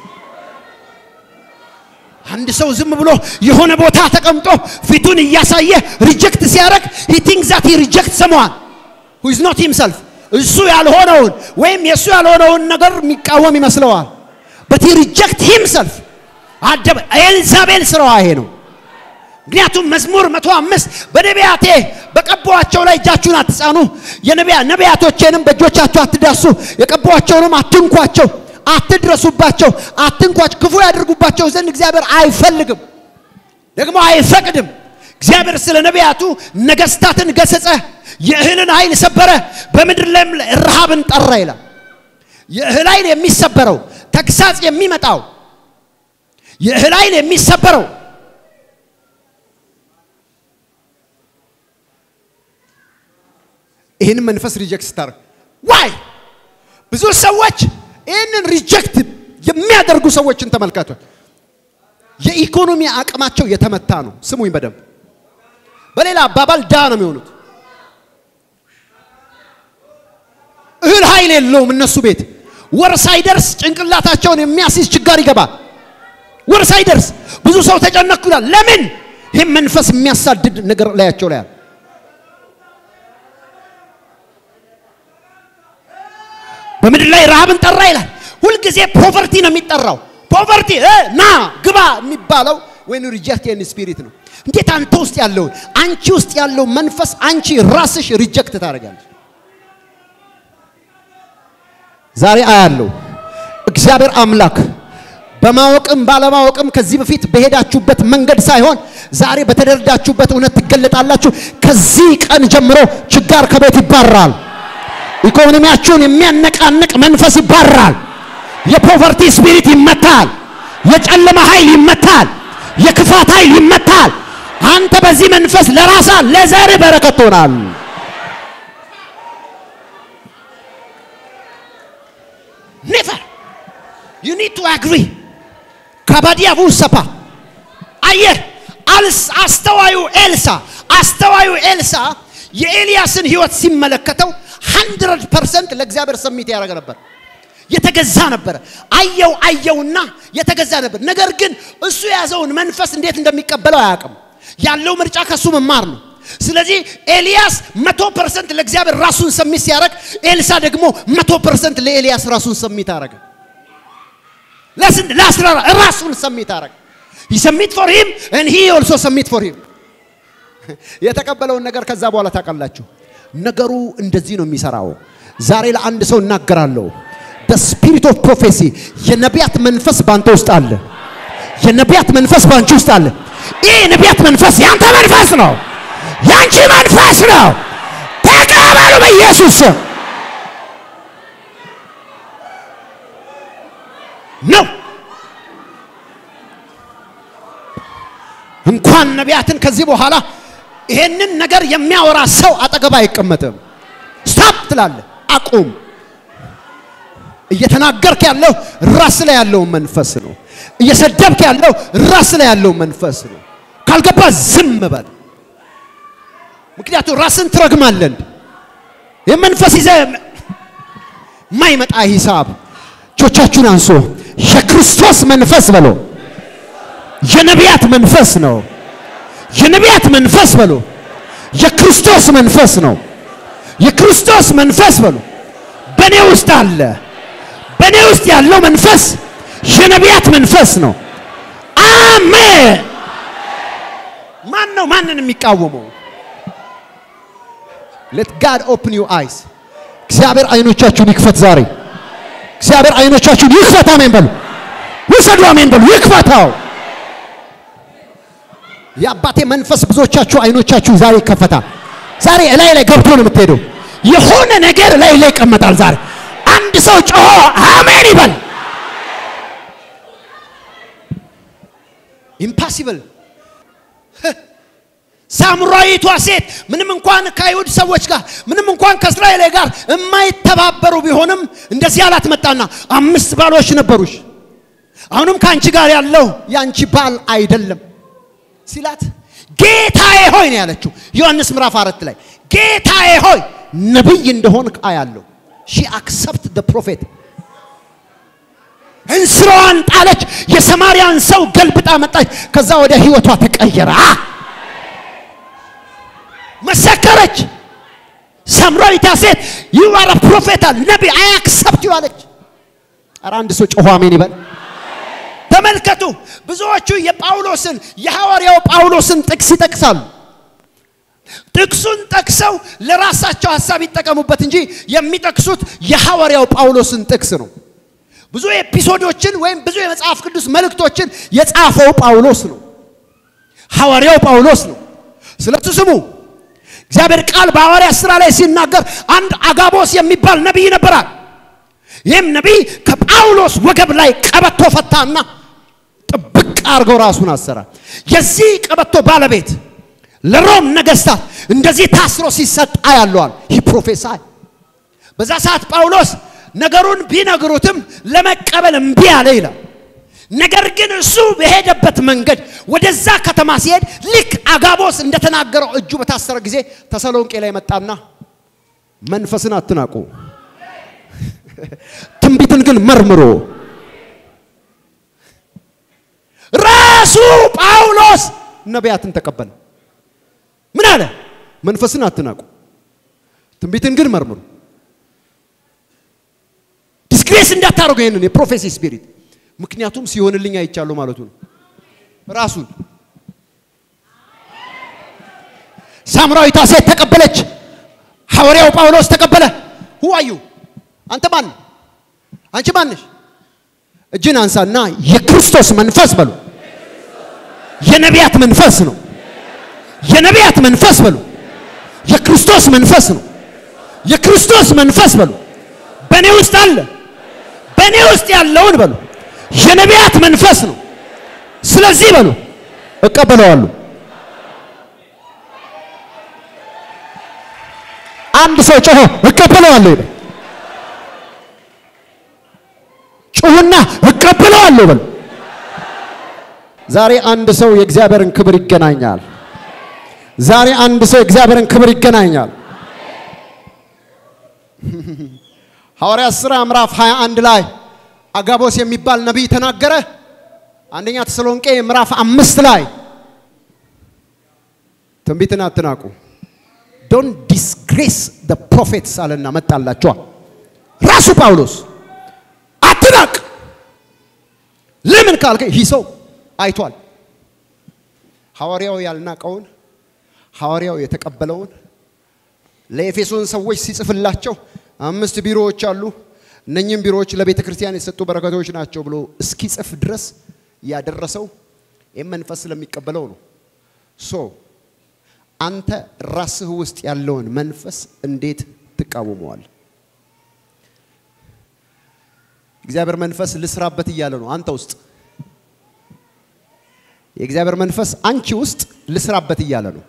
አንድ ሰው ዝም ብሎ የሆነ ቦታ ተቀምጦ ፊቱን እያሳየ ሪጀክት ሲያደርግ he thinks that he rejects someone who is not himself እሱ ያልሆነውን ወይም የእሱ ያልሆነውን ነገር የሚቃወም ይመስለዋል but he reject himself አደበ ኤልዛቤል ስራዋ ይሄ ነው ምክንያቱም መዝሙር መቶ አምስት በነቢያቴ በቀባዋቸው ላይ እጃችሁን አትጻኑ የነቢያ ነቢያቶቼንም በእጆቻችሁ አትዳሱ የቀባዋቸውንም አትንኳቸው አትድረሱባቸው አትንኳቸው ክፉ ያደርጉባቸው ዘንድ እግዚአብሔር አይፈልግም ደግሞ አይፈቅድም እግዚአብሔር ስለ ነቢያቱ ነገስታትን ገሰጸ፣ የእህልን ኃይል ሰበረ፣ በምድር ላይም ረሃብን ጠራ ይላል። የእህል ኃይል የሚሰበረው ተግሳጽ የሚመጣው የእህል ኃይል የሚሰበረው ይህንን መንፈስ ሪጀክት ስታደርግ ዋይ ብዙ ሰዎች ይህንን ሪጀክት የሚያደርጉ ሰዎችን ተመልከቱ። የኢኮኖሚ አቅማቸው የተመታ ነው። ስሙኝ በደንብ በሌላ አባባል ዳ ነው የሚሆኑት። እህል ኃይል የለውም እነሱ ቤት ወር ሳይደርስ ጭንቅላታቸውን የሚያስይዝ ችጋር ይገባል። ወር ሳይደርስ ብዙ ሰው ተጨነኩ ይላል። ለምን? ይህም መንፈስ የሚያሳድድ ነገር ላያቸው ላይ አለ። በምድር ላይ ረሃብን ጠራ ይላል። ሁልጊዜ ፖቨርቲ ነው የሚጠራው። ፖቨርቲ ና ግባ የሚባለው ወይን ሪጀክት ን ስፒሪት ነው። እንዴት አንተ ውስጥ ያለውን አንቺ ውስጥ ያለው መንፈስ አንቺ ራስሽ ሪጀክት ታደርጋለች። ዛሬ አያለው እግዚአብሔር አምላክ በማወቅም ባለማወቅም ከዚህ በፊት በሄዳችሁበት መንገድ ሳይሆን ዛሬ በተደረዳችሁበት እውነት ትገለጣላችሁ። ከዚህ ቀን ጀምሮ ችጋር ከቤት ይባራል። ኢኮኖሚያችሁን የሚያነቃንቅ መንፈስ ይባራል። የፖቨርቲ ስፒሪት ይመታል። የጨለማ ኃይል ይመታል። የክፋት ኃይል ይመታል። አንተ በዚህ መንፈስ ለራሳ ለዘር በረከት ትሆናል። ኔቨር ዩ ኒድ ቱ አግሪ ካባዲያ ቡሰፓ አየህ፣ አስተዋዩ ኤልሳ አስተዋዩ ኤልሳ የኤልያስን ህይወት ሲመለከተው ሀንድረድ ፐርሰንት ለእግዚአብሔር ሰሚት ያደረገ ነበር። የተገዛ ነበረ። አየው አየውና የተገዛ ነበር። ነገር ግን እሱ የያዘውን መንፈስ እንዴት እንደሚቀበለው አያውቅም። ያለው ምርጫ ከሱ መማር ነው። ስለዚህ ኤልያስ መቶ ፐርሰንት ለእግዚአብሔር ራሱን ሰሚት ሲያደርግ፣ ኤልሳ ደግሞ መቶ ፐርሰንት ለኤልያስ ራሱን ሰሚት አደረገ። ለስንት ለአስራ ራሱን ሰሚት አደረገ። ሰሚት ፎር ሂም and he also submit for him የተቀበለውን ነገር ከዛ በኋላ ታውቃላችሁ። ነገሩ እንደዚህ ነው የሚሰራው። ዛሬ ለአንድ ሰው እናገራለሁ። the spirit of prophecy የነቢያት መንፈስ ባንተ ውስጥ አለ። የነቢያት መንፈስ ባንቺ ውስጥ አለ። ይህ የነቢያት መንፈስ ያንተ መንፈስ ነው፣ ያንቺ መንፈስ ነው። ተቀበሉ በኢየሱስ ስም ነው። እንኳን ነቢያትን ከዚህ በኋላ ይሄንን ነገር የሚያወራ ሰው አጠገብ አይቀመጥም። ስታፕ ትላለህ። አቁም። እየተናገርክ ያለው ራስ ላይ ያለው መንፈስ ነው። እየሰደብክ ያለው ራስ ላይ ያለው መንፈስ ነው። ካልገባ ዝም በል። ምክንያቱም ራስን ትረግማለህ። የመንፈስ ይዘህ የማይመጣ ሂሳብ እጆቻችሁን አንሶ የክርስቶስ መንፈስ በሎ የነቢያት መንፈስ ነው። የነቢያት መንፈስ በሎ የክርስቶስ መንፈስ ነው። የክርስቶስ መንፈስ በሎ በእኔ ውስጥ አለ። በእኔ ውስጥ ያለው መንፈስ የነቢያት መንፈስ ነው። አሜን። ማን ነው ማንን የሚቃወመው? ሌት ጋድ ኦፕን ዩ አይስ። እግዚአብሔር አይኖቻችሁን ይክፈት ዛሬ። እግዚአብሔር አይኖቻችሁን ይክፈት። አሜን በሉ። ውሰዱ። አሜን በሉ። ይክፈታው። የአባቴ መንፈስ ብዙዎቻችሁ አይኖቻችሁ ዛሬ ይከፈታል። ዛሬ እላይ ላይ ገብቶ ነው የምትሄደው። የሆነ ነገር ላይ ላይ ይቀመጣል። ዛሬ አንድ ሰው ጮሆ አሜን ይበል። ኢምፓሲብል ሳምራዊቷ ሴት ምንም እንኳን ከአይሁድ ሰዎች ጋር ምንም እንኳን ከእስራኤል ጋር የማይተባበሩ ቢሆንም እንደዚህ አላት። መጣና አምስት ባሎች ነበሩሽ፣ አሁንም ከአንቺ ጋር ያለው የአንቺ ባል አይደለም ሲላት ጌታዬ ሆይ ነው ያለችው። ዮሐንስ ምዕራፍ አራት ላይ ጌታዬ ሆይ ነብይ እንደሆን አያለሁ። ሺ አክሰፕት ደ ፕሮፌት እንስራዋን ጣለች። የሰማርያን ሰው ገልብጣ መጣች። ከዛ ወደ ህይወቷ ተቀየረ። መሰከረች። ሳምራዊቷ ሴት ዩ አር ፕሮፌት ነቢ አይ አክሰፕት ዩ አለች። ኧረ አንድ ሰው ጮሆ አሜን ይበል። ተመልከቱ። ብዙዎቹ የጳውሎስን የሐዋርያው ጳውሎስን ጥቅስ ይጠቅሳሉ። ጥቅሱን ጠቅሰው ለራሳቸው ሐሳብ ይጠቀሙበት እንጂ የሚጠቅሱት የሐዋርያው ጳውሎስን ጥቅስ ነው። ብዙ ኤፒሶዶችን ወይም ብዙ የመጽሐፍ ቅዱስ መልእክቶችን የጻፈው ጳውሎስ ነው። ሐዋርያው ጳውሎስ ነው። ስለሱ ስሙ። እግዚአብሔር ቃል በሐዋርያት ሥራ ላይ ሲናገር አንድ አጋቦስ የሚባል ነቢይ ነበራል። ይህም ነቢይ ከጳውሎስ ወገብ ላይ ቀበቶ ፈታና ጥብቅ አድርገው ራሱን አሰራ። የዚህ ቀበቶ ባለቤት ለሮም ነገስታት እንደዚህ ታስሮ ሲሰጣ ያለዋል። ይህ ፕሮፌሳይ በዛ ሰዓት ጳውሎስ ነገሩን ቢነግሩትም ለመቀበል እምቢ አለ ይላል። ነገር ግን እሱ በሄደበት መንገድ ወደዛ ከተማ ሲሄድ ልክ አጋቦስ እንደተናገረው እጁ በታሰረ ጊዜ ተሰሎንቄ ላይ መጣና መንፈስን አትናቁ፣ ትንቢትን ግን መርምሮ ራሱ ጳውሎስ ነቢያትን ተቀበለ። ምን አለ? መንፈስን አትናቁ፣ ትንቢትን ግን መርምሩ። ዲስግሬስ እንዳታደርጉ ይሄንን የፕሮፌሲ ስፒሪት ምክንያቱም ሲሆንልኝ አይቻለሁ ማለቱ ነው። ራሱን ሳምራዊቷ ሴት ተቀበለች። ሐዋርያው ጳውሎስ ተቀበለ። ሁዋዩ አንተ ማን? አንቺ ማንሽ? እጅን አንሳና የክርስቶስ መንፈስ በሉ። የነቢያት መንፈስ ነው። የነቢያት መንፈስ በሉ። የክርስቶስ መንፈስ ነው። የክርስቶስ መንፈስ በሉ። በእኔ ውስጥ አለ። በእኔ ውስጥ ያለውን በሉ የነቢያት መንፈስ ነው። ስለዚህ በሉ እቀበለዋለሁ። አንድ ሰው ጮሆ እቀበለዋለሁ ይበል። ጩሁና እቀበለዋለሁ በሉ። ዛሬ አንድ ሰው የእግዚአብሔርን ክብር ይገናኛል። ዛሬ አንድ ሰው የእግዚአብሔርን ክብር ይገናኛል። ሐዋርያት ሥራ ምዕራፍ 21 ላይ አጋቦስ የሚባል ነቢይ ተናገረ። አንደኛ ተሰሎንቄ ምዕራፍ አምስት ላይ ትንቢትን አትናቁ ዶን ዲስግሬስ ደ ፕሮፌትስ አለና መጣላቸዋ። ራሱ ጳውሎስ አትናቅ። ለምን ካልከ ይህ ሰው አይቷል። ሐዋርያው ያልናቀውን ሐዋርያው የተቀበለውን ለኤፌሶን ሰዎች ሲጽፍላቸው አምስት ቢሮዎች አሉ እነኚህም ቢሮዎች ለቤተ ክርስቲያን የተሰጡ በረከቶች ናቸው ብሎ እስኪጽፍ ድረስ ያደረሰው ይህም መንፈስ ስለሚቀበለው ነው። ሶ አንተ ራስህ ውስጥ ያለውን መንፈስ እንዴት ትቃወመዋል? እግዚአብሔር መንፈስ ልስራበት እያለ ነው አንተ ውስጥ። የእግዚአብሔር መንፈስ አንቺ ውስጥ ልስራበት እያለ ነው።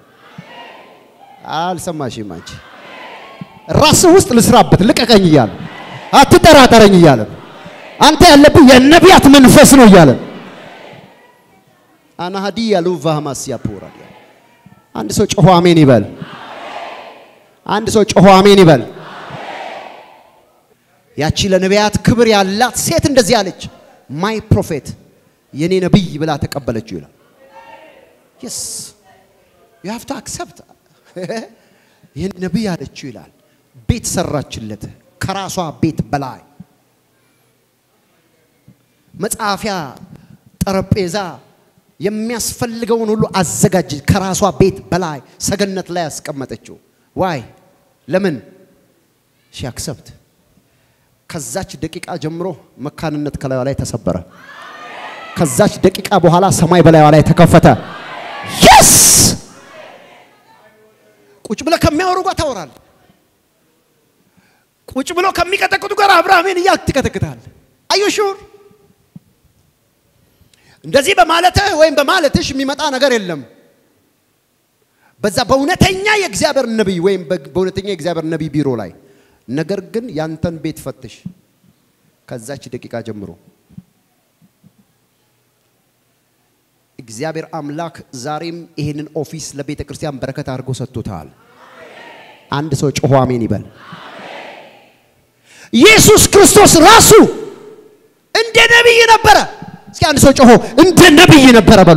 አልሰማሽም? አንቺ ራስህ ውስጥ ልስራበት ልቀቀኝ እያለ አትጠራጠረኝ እያለ አንተ ያለብህ የነቢያት መንፈስ ነው እያለ አናሃዲ ያሉ ቫህማስ ያፖራ አንድ ሰው ጮሆ አሜን ይበል። አንድ ሰው ጮሆ አሜን ይበል። ያቺ ለነቢያት ክብር ያላት ሴት እንደዚህ አለች፣ ማይ ፕሮፌት የኔ ነቢይ ብላ ተቀበለችው ይላል። የስ ዩ ሃቭ ቱ አክሰፕት የኔ ነቢይ አለችው ይላል። ቤት ሰራችለት ከራሷ ቤት በላይ መጻፊያ ጠረጴዛ የሚያስፈልገውን ሁሉ አዘጋጅ ከራሷ ቤት በላይ ሰገነት ላይ ያስቀመጠችው ዋይ ለምን ሺ አክሰፕት ከዛች ደቂቃ ጀምሮ መካንነት ከላዩ ላይ ተሰበረ ከዛች ደቂቃ በኋላ ሰማይ በላዩ ላይ ተከፈተ የስ ቁጭ ብለ ከሚያወሩ ጋር ታወራል ቁጭ ብሎ ከሚቀጠቅጡ ጋር አብርሃሜን እያልክ ትቀጠቅጣል አዩ ሹር እንደዚህ በማለትህ ወይም በማለትሽ የሚመጣ ነገር የለም በዛ በእውነተኛ የእግዚአብሔር ነቢይ ወይም በእውነተኛ የእግዚአብሔር ነቢይ ቢሮ ላይ ነገር ግን ያንተን ቤት ፈትሽ ከዛች ደቂቃ ጀምሮ እግዚአብሔር አምላክ ዛሬም ይህንን ኦፊስ ለቤተ ክርስቲያን በረከት አድርጎ ሰጥቶታል አንድ ሰው ጮሆ አሜን ይበል ኢየሱስ ክርስቶስ ራሱ እንደ ነቢይ ነበረ እስኪ አንድ ሰው ጮሆ እንደ ነቢይ ነበረ በሉ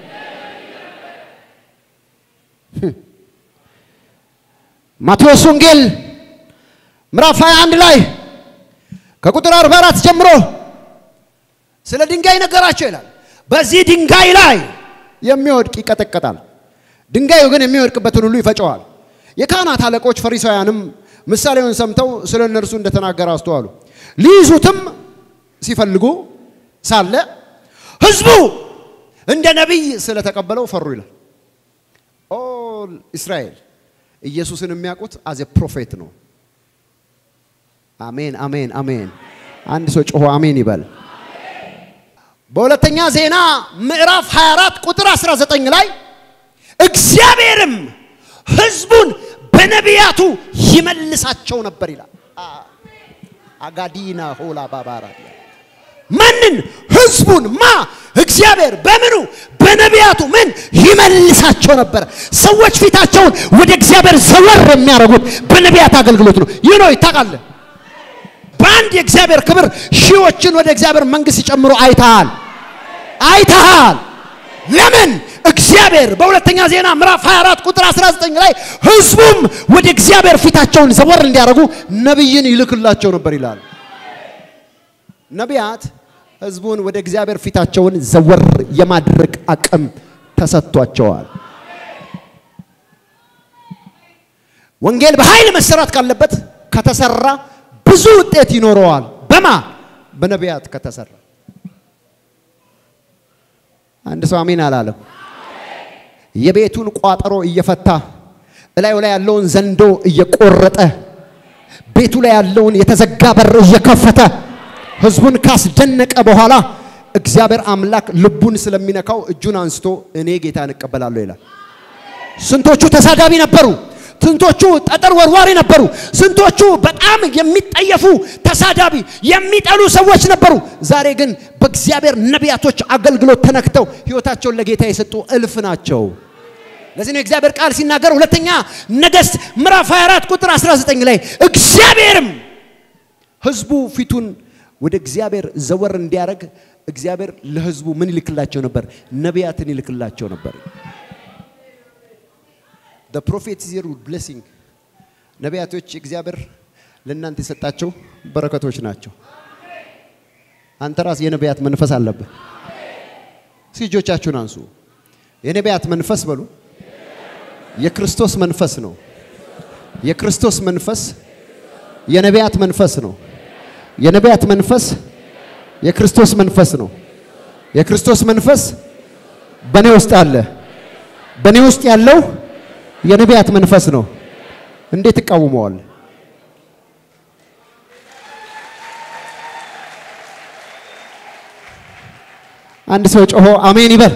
ማቴዎስ ወንጌል ምዕራፍ 21 ላይ ከቁጥር 44 ጀምሮ ስለ ድንጋይ ነገራቸው ይላል። በዚህ ድንጋይ ላይ የሚወድቅ ይቀጠቀጣል፣ ድንጋዩ ግን የሚወድቅበትን ሁሉ ይፈጨዋል። የካህናት አለቆች ፈሪሳውያንም ምሳሌውን ሰምተው ስለ እነርሱ እንደተናገረ አስተዋሉ። ሊይዙትም ሲፈልጉ ሳለ ሕዝቡ እንደ ነቢይ ስለተቀበለው ፈሩ ይላል። ኦ ኦል እስራኤል ኢየሱስን የሚያውቁት አዝ ፕሮፌት ነው። አሜን አሜን አሜን። አንድ ሰው ጮሆ አሜን ይበል። በሁለተኛ ዜና ምዕራፍ 24 ቁጥር 19 ላይ እግዚአብሔርም ሕዝቡን በነቢያቱ ይመልሳቸው ነበር ይላል። አጋዲና ሆላ ባባራ ማንን? ሕዝቡን ማ እግዚአብሔር በምኑ በነቢያቱ ምን ይመልሳቸው ነበር። ሰዎች ፊታቸውን ወደ እግዚአብሔር ዘወር የሚያደርጉት በነቢያት አገልግሎት ነው። ይህ ነው ይታቃለ። በአንድ የእግዚአብሔር ክብር ሺዎችን ወደ እግዚአብሔር መንግሥት ሲጨምሩ አይተሃል አይተሃል። ለምን? እግዚአብሔር በሁለተኛ ዜና ምዕራፍ 24 ቁጥር 19 ላይ ህዝቡም ወደ እግዚአብሔር ፊታቸውን ዘወር እንዲያደርጉ ነቢይን ይልክላቸው ነበር ይላል። ነቢያት ህዝቡን ወደ እግዚአብሔር ፊታቸውን ዘወር የማድረግ አቅም ተሰጥቷቸዋል። ወንጌል በኃይል መሰራት ካለበት ከተሰራ ብዙ ውጤት ይኖረዋል። በማ በነቢያት ከተሰራ አንድ ሰው አሜን አላለም። የቤቱን ቋጠሮ እየፈታ እላዩ ላይ ያለውን ዘንዶ እየቆረጠ ቤቱ ላይ ያለውን የተዘጋ በር እየከፈተ ህዝቡን ካስደነቀ በኋላ እግዚአብሔር አምላክ ልቡን ስለሚነካው እጁን አንስቶ እኔ ጌታን እቀበላለሁ ይላል። ስንቶቹ ተሳዳቢ ነበሩ? ስንቶቹ ጠጠር ወርዋሪ ነበሩ? ስንቶቹ በጣም የሚጠየፉ ተሳዳቢ የሚጠሉ ሰዎች ነበሩ? ዛሬ ግን በእግዚአብሔር ነቢያቶች አገልግሎት ተነክተው ህይወታቸውን ለጌታ የሰጡ እልፍ ናቸው። ለዚህ ነው እግዚአብሔር ቃል ሲናገር ሁለተኛ ነገሥት ምዕራፍ 24 ቁጥር 19 ላይ እግዚአብሔርም ህዝቡ ፊቱን ወደ እግዚአብሔር ዘወር እንዲያደርግ እግዚአብሔር ለህዝቡ ምን ይልክላቸው ነበር? ነቢያትን ይልክላቸው ነበር። the prophet is your blessing ነቢያቶች እግዚአብሔር ለእናንተ የሰጣቸው በረከቶች ናቸው። አንተ ራስ የነቢያት መንፈስ አለብህ። እጆቻችሁን አንሱ። የነቢያት መንፈስ በሉ። የክርስቶስ መንፈስ ነው። የክርስቶስ መንፈስ የነቢያት መንፈስ ነው። የነቢያት መንፈስ የክርስቶስ መንፈስ ነው። የክርስቶስ መንፈስ በእኔ ውስጥ አለ። በእኔ ውስጥ ያለው የነቢያት መንፈስ ነው። እንዴት እቃወመዋል? አንድ ሰው ጮሆ አሜን ይበል።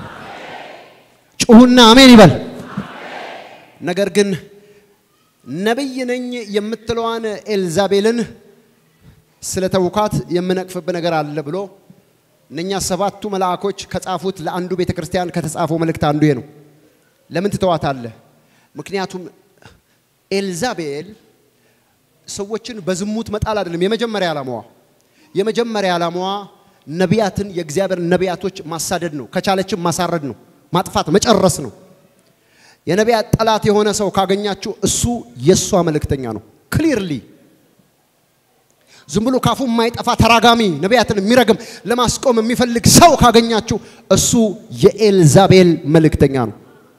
ጩሁና አሜን ይበል። ነገር ግን ነቢይ ነኝ የምትለዋን ኤልዛቤልን ስለተውካት የምነቅፍብ ነገር አለ ብሎ እነኛ ሰባቱ መልአኮች ከጻፉት ለአንዱ ቤተ ክርስቲያን ከተጻፈው መልእክት አንዱ ይሄ ነው። ለምን ትተዋታለህ? ምክንያቱም ኤልዛቤል ሰዎችን በዝሙት መጣል አይደለም የመጀመሪያ ዓላማዋ። የመጀመሪያ ዓላማዋ ነቢያትን የእግዚአብሔር ነቢያቶች ማሳደድ ነው። ከቻለችም ማሳረድ ነው፣ ማጥፋት፣ መጨረስ ነው። የነቢያት ጠላት የሆነ ሰው ካገኛችሁ እሱ የእሷ መልእክተኛ ነው። ክሊርሊ ዝም ብሎ ካፉ የማይጠፋ ተራጋሚ ነቢያትን የሚረግም ለማስቆም የሚፈልግ ሰው ካገኛችሁ እሱ የኤልዛቤል መልእክተኛ ነው።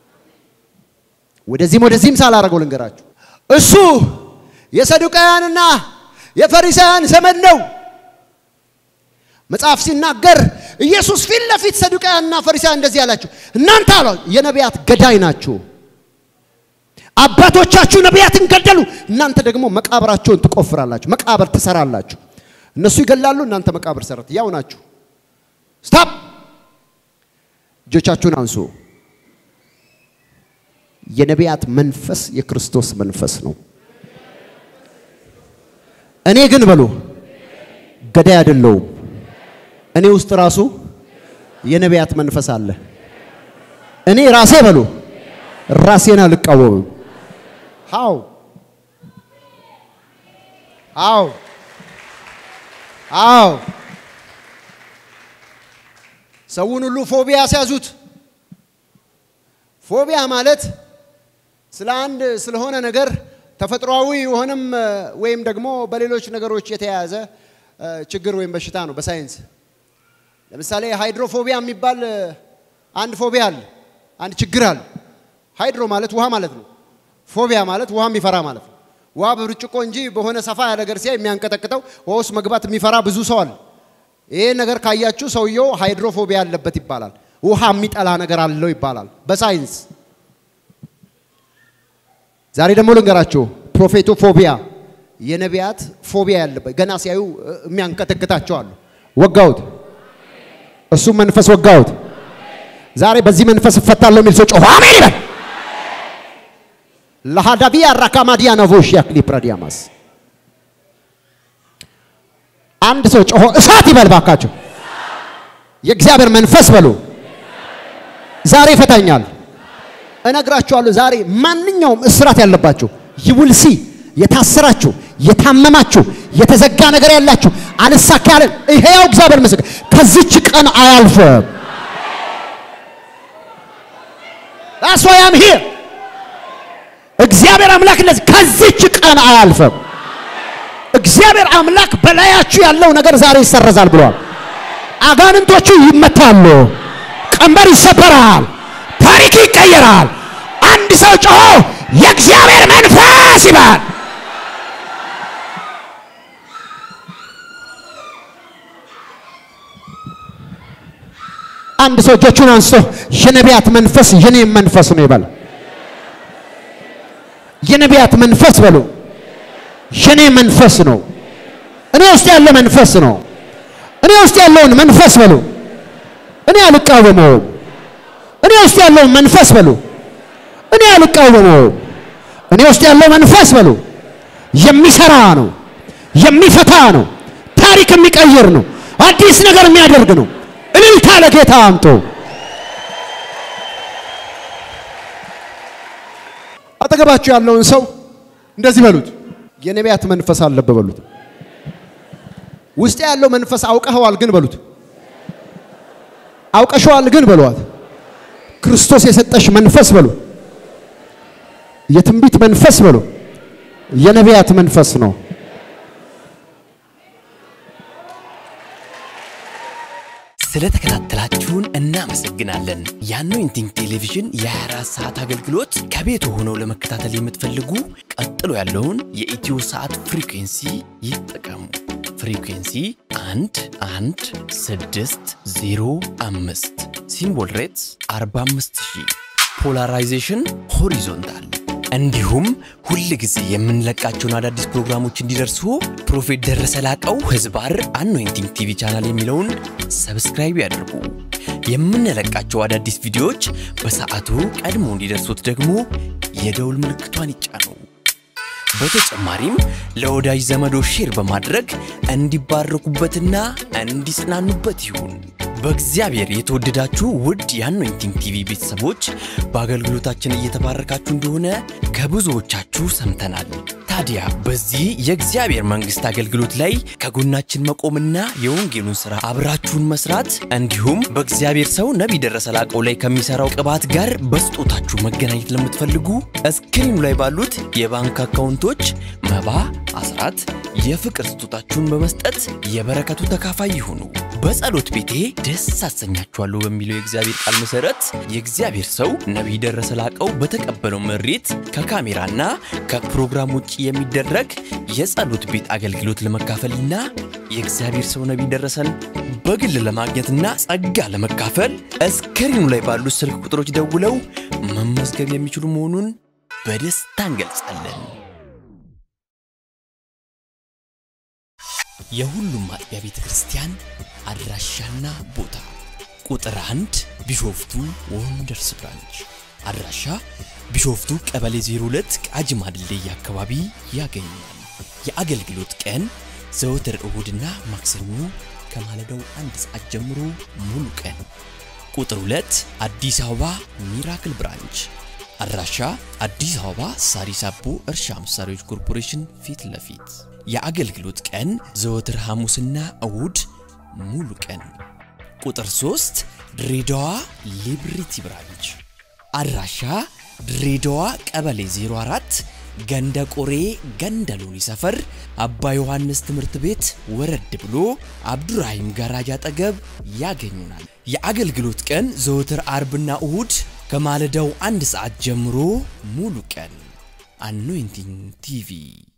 ወደዚህም ወደዚህም ሳላረገው ልንገራችሁ፣ እሱ የሰዱቃውያንና የፈሪሳውያን ዘመን ነው። መጽሐፍ ሲናገር ኢየሱስ ፊት ለፊት ሰዱቃውያንና ፈሪሳውያን እንደዚህ አላቸው፣ እናንተ አለ የነቢያት ገዳይ ናችሁ። አባቶቻችሁ ነቢያትን ገደሉ፣ እናንተ ደግሞ መቃብራቸውን ትቆፍራላችሁ፣ መቃብር ትሰራላችሁ። እነሱ ይገላሉ፣ እናንተ መቃብር ሰራት። ያው ናችሁ። ስታፕ! እጆቻችሁን አንሱ። የነቢያት መንፈስ የክርስቶስ መንፈስ ነው። እኔ ግን በሉ ገዳይ አይደለሁም። እኔ ውስጥ ራሱ የነቢያት መንፈስ አለ። እኔ ራሴ በሉ ራሴን አልቃወምም። ሃው አው አው ሰውን ሁሉ ፎቢያ ሲያዙት ፎቢያ ማለት ስለ አንድ ስለሆነ ነገር ተፈጥሯዊ የሆነም ወይም ደግሞ በሌሎች ነገሮች የተያያዘ ችግር ወይም በሽታ ነው በሳይንስ። ለምሳሌ ሃይድሮፎቢያ የሚባል አንድ ፎቢያ አለ፣ አንድ ችግር አለ። ሃይድሮ ማለት ውሃ ማለት ነው። ፎቢያ ማለት ውሃ የሚፈራ ማለት ነው። ውሃ በብርጭቆ እንጂ በሆነ ሰፋ ያለ ነገር ሲያይ የሚያንቀጠቅጠው ውሃ ውስጥ መግባት የሚፈራ ብዙ ሰው አለ። ይሄ ነገር ካያችሁ ሰውየው ሃይድሮፎቢያ አለበት ይባላል። ውሃ የሚጠላ ነገር አለው ይባላል በሳይንስ። ዛሬ ደግሞ ልንገራችሁ፣ ፕሮፌቶ ፎቢያ የነቢያት ፎቢያ ያለበት ገና ሲያዩ የሚያንቀጠቅጣቸው አሉ። ወጋውት፣ እሱም መንፈስ ወጋውት። ዛሬ በዚህ መንፈስ እፈታለሁ የሚል ሰው ጮሆ አሜን ይበል። ለሃዳቪያ ራካማዲያ ነቮሽ ያክሊ ፕራዲያማስ አንድ ሰው ጮሆ እሳት ይበል ባካቸው። የእግዚአብሔር መንፈስ በሉ ዛሬ ይፈታኛል። እነግራችኋለሁ ዛሬ ማንኛውም እስራት ያለባችሁ ይውልሲ የታሰራችሁ፣ የታመማችሁ፣ የተዘጋ ነገር ያላችሁ አልሳካ ያለን ይሄው እግዚአብሔር ምስክር ከዚች ቀን አያልፍም። That's why I'm here. እግዚአብሔር አምላክ እንደዚህ ከዚች ቀን አያልፍም። እግዚአብሔር አምላክ በላያችሁ ያለው ነገር ዛሬ ይሰረዛል ብሏል። አጋንንቶቹ ይመታሉ፣ ቀንበር ይሰበራል፣ ታሪክ ይቀየራል። አንድ ሰው ጮሆ የእግዚአብሔር መንፈስ ይባል። አንድ ሰው እጆቹን አንስቶ የነቢያት መንፈስ የኔም መንፈስ ነው ይበል። የነቢያት መንፈስ በሉ የኔ መንፈስ ነው። እኔ ውስጥ ያለ መንፈስ ነው። እኔ ውስጥ ያለውን መንፈስ በሉ እኔ አልቃወመውም። እኔ ውስጥ ያለውን መንፈስ በሉ እኔ አልቃወመውም። እኔ ውስጥ ያለው መንፈስ በሉ የሚሰራ ነው፣ የሚፈታ ነው፣ ታሪክ የሚቀይር ነው፣ አዲስ ነገር የሚያደርግ ነው። እልልታ ለጌታ አምጡ። አጠገባችሁ ያለውን ሰው እንደዚህ በሉት፣ የነቢያት መንፈስ አለበት በሉት። ውስጥ ያለው መንፈስ አውቀኸዋል ግን በሉት፣ አውቀሸዋል ግን በሏት። ክርስቶስ የሰጠሽ መንፈስ በሉ፣ የትንቢት መንፈስ በሉ፣ የነቢያት መንፈስ ነው። ስለተከታተላችሁን እናመሰግናለን። የአኖይንቲንግ ቴሌቪዥን የ24 ሰዓት አገልግሎት ከቤት ሆነው ለመከታተል የምትፈልጉ ቀጥሎ ያለውን የኢትዮ ሰዓት ፍሪኩንሲ ይጠቀሙ። ፍሪኩንሲ 1 1 6 0 5 ሲምቦል ሬትስ 45000 ፖላራይዜሽን ሆሪዞንታል እንዲሁም ሁል ጊዜ የምንለቃቸውን አዳዲስ ፕሮግራሞች እንዲደርሱ ፕሮፌት ደረሰ ላቀው ህዝባር አኖይንቲንግ ቲቪ ቻናል የሚለውን ሰብስክራይብ ያድርጉ። የምንለቃቸው አዳዲስ ቪዲዮዎች በሰዓቱ ቀድሞ እንዲደርሱት ደግሞ የደውል ምልክቷን ይጫኑ። በተጨማሪም ለወዳጅ ዘመዶ ሼር በማድረግ እንዲባረኩበትና እንዲጽናኑበት ይሁን። በእግዚአብሔር የተወደዳችሁ ውድ የአኖይንቲንግ ቲቪ ቤተሰቦች በአገልግሎታችን እየተባረካችሁ እንደሆነ ከብዙዎቻችሁ ሰምተናል። ታዲያ በዚህ የእግዚአብሔር መንግሥት አገልግሎት ላይ ከጎናችን መቆምና የወንጌሉን ሥራ አብራችሁን መስራት እንዲሁም በእግዚአብሔር ሰው ነቢይ ደረሰ ላቀው ላይ ከሚሠራው ቅባት ጋር በስጦታችሁ መገናኘት ለምትፈልጉ እስክሪኑ ላይ ባሉት የባንክ አካውንቶች መባ፣ አስራት፣ የፍቅር ስጦታችሁን በመስጠት የበረከቱ ተካፋይ ይሁኑ። በጸሎት ቤቴ ደስ አሰኛችኋለሁ በሚለው የእግዚአብሔር ቃል መሠረት የእግዚአብሔር ሰው ነቢይ ደረሰ ላቀው በተቀበለው መሬት ከካሜራና ከፕሮግራም ውጭ የሚደረግ የጸሎት ቤት አገልግሎት ለመካፈልና የእግዚአብሔር ሰው ነቢይ ደረሰን በግል ለማግኘትና ጸጋ ለመካፈል እስክሪኑ ላይ ባሉት ስልክ ቁጥሮች ደውለው መመዝገብ የሚችሉ መሆኑን በደስታ እንገልጻለን። የሁሉም አጥቢያ ቤተ ክርስቲያን አድራሻና ቦታ ቁጥር አንድ ቢሾፍቱ ወንደርስ ብራንች አድራሻ ቢሾፍቱ ቀበሌ 02 ቃጂማ ድልድይ አካባቢ ያገኛል። የአገልግሎት ቀን ዘወትር እሁድና ማክሰኞ ከማለዳው አንድ ሰዓት ጀምሮ ሙሉ ቀን። ቁጥር 2 አዲስ አበባ ሚራክል ብራንች አድራሻ አዲስ አበባ ሳሪስ አቦ እርሻ መሳሪያዎች ኮርፖሬሽን ፊት ለፊት የአገልግሎት ቀን ዘወትር ሐሙስና እሁድ ሙሉ ቀን። ቁጥር 3 ድሬዳዋ ሊብሪቲ ብራንች አድራሻ ድሬዳዋ ቀበሌ 04 ገንደ ቆሬ ገንደ ሎኒ ሰፈር አባ ዮሐንስ ትምህርት ቤት ወረድ ብሎ አብዱራሂም ጋራጅ አጠገብ ያገኙናል። የአገልግሎት ቀን ዘወትር አርብና እሁድ ከማለዳው አንድ ሰዓት ጀምሮ ሙሉ ቀን። አኖይንቲንግ ቲቪ